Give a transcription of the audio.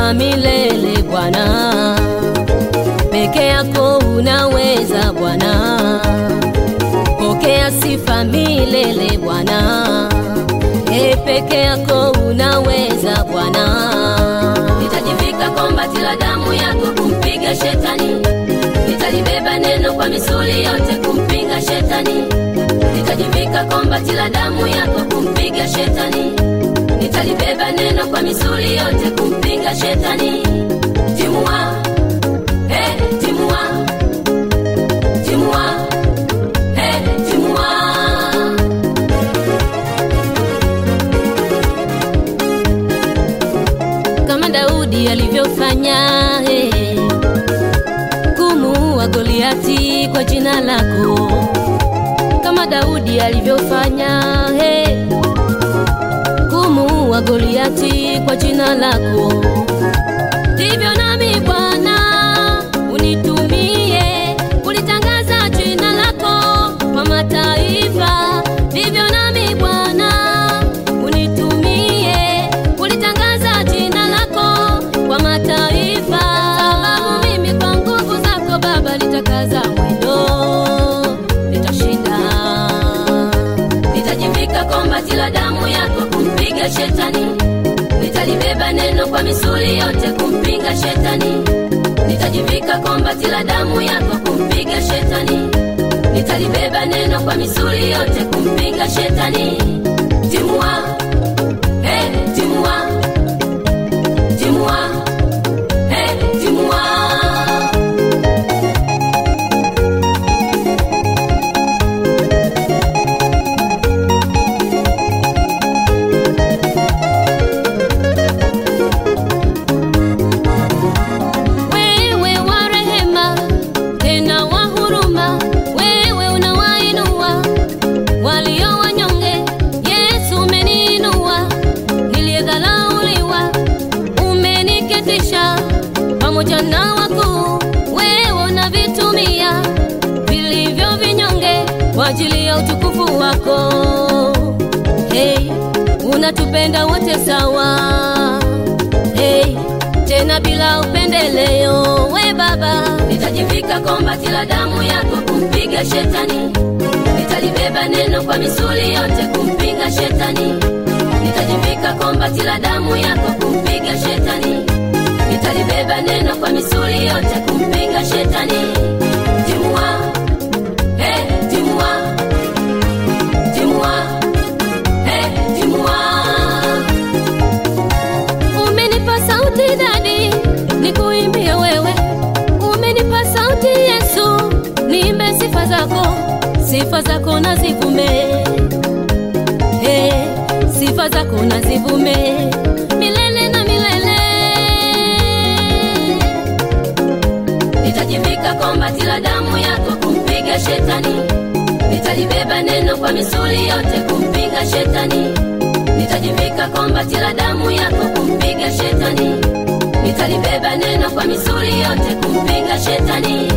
sifa milele Bwana, peke yako unaweza Bwana, pokea sifa milele Bwana, e peke yako unaweza Bwana. Nitajivika kombati la damu yako kumpiga shetani, nitalibeba neno kwa misuli yote kumpinga shetani. Nitajivika kombati la damu yako kumpiga shetani, nitalibeba neno kwa misuli yote kumpinga shetani. Timua, hey, timua, timua, hey, timua. kama Daudi alivyofanya hey, kumuua Goliati kwa jina lako, kama Daudi alivyofanya hey, kumuua Goliati kwa jina lako, ndivyo nami Bwana unitumie kulitangaza jina lako kwa mataifa, ndivyo nami Bwana unitumie kulitangaza jina lako kwa mataifa, sababu mimi kwa nguvu zako Baba nitakaza mwendo, nitashinda. Nitajivika kombati la damu yako kumpiga shetani, nitalibeba neno kwa misuli yote kumpinga shetani. Nitajivika kombati la damu yako kumpiga shetani, nitalibeba neno kwa misuli yote kumpinga shetani. Timua, hey, timua, timua, hey, timua. Wewe wa rehema tena wa huruma, wewe unawainua walio wanyonge. Yesu umeniinua, niliyedharauliwa, umeniketisha pamoja na wakuu. Wewe unavitumia vilivyo vinyonge kwa ajili ya utukufu wako. Hey, unatupenda wote sawa. Hey, tena bila upendeleo, we Baba. Nitajivika kombati la damu yako kumpiga shetani, nitalibeba neno kwa misuli yote kumpinga shetani. Nitajivika kombati la damu yako kumpiga shetani, nitalibeba neno kwa misuli yote kumpinga shetani. Timua, hey, timua, timua, hey, timua. Umenipa sauti dadi, nikuimbie wewe. Umenipa sauti Yesu, niimbe sifa zako, sifa zako na zivume. Hey, sifa zako na zivume milele na milele. Nitajivika kombati la damu yako kumpiga shetani, nitalibeba neno kwa misuli yote kumpinga shetani. Nitajivika kombati la damu yako kumpiga shetani, nitalibeba neno kwa misuli yote kumpinga shetani.